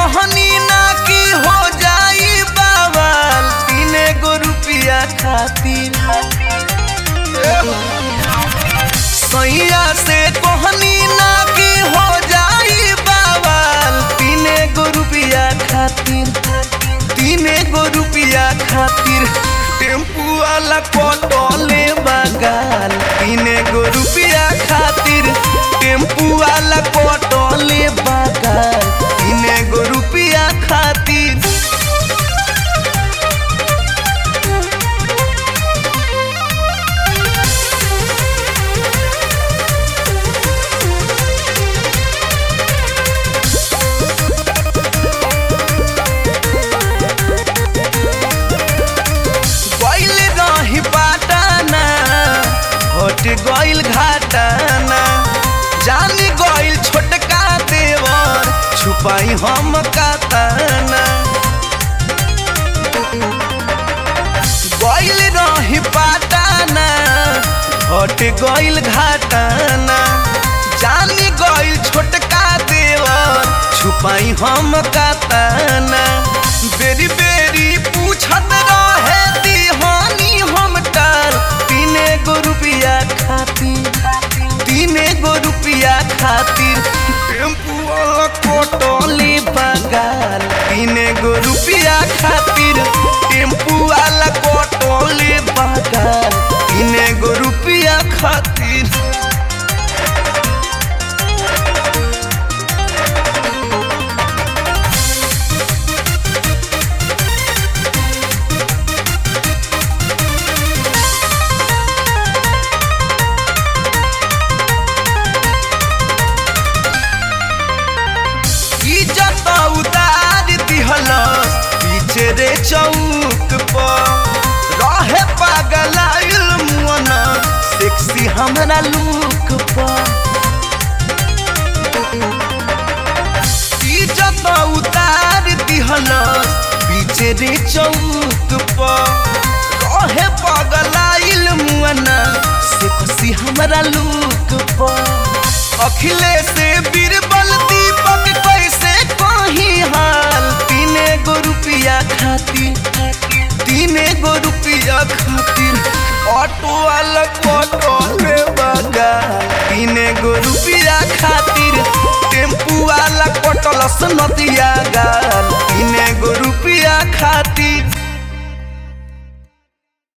कहनी ना कि हो जाई बावल तीन गो रुपया खातिर सैया से कहनी ना कि हो जाई बावल तीन गो रुपया खातिर तीन गो रुपया खातिर टेम्पू वाला पटोले बगाल तीन गो रुपया खातिर टेम्पू वाला पटोले बगाल तीन गो रुपया खातिर गइल रही पाटाना हट गइल घाटाना जान गइल छोटका देवर छुपाई हम काताना गइल रही पाटाना हट गइल घाटाना जान गइल छोटका देवर छुपाई हम काताना बेरी बेरी पूछत रहे दीहानी हम टाल तीने गो रुपया खातिर तीने गो रुपया खातिर टेम्पू वाला कोटोली बगाल तीने गो रुपया खातिर टेम्पू वाला कोटोली बगाल तीने गो रुपया खातिर इज्जत उतार दिहलस पीछे रे चौक पर रहे पागल मुअन सेक्सी हमरा लुक पर इज्जत उतार दिहलस पीछे रे चौक पर रहे पागल मुअन सेक्सी हमरा लुक पर अखिलेश बीरबल दीपक कैसे कही हाल तीने गो रुपया खातिर तीने गो रुपया खातिर ऑटो वाला ऑटो ले बगा तीने गो रुपया खातिर टेम्पू वाला कटलस नदिया गाल तीने गो रुपया खातिर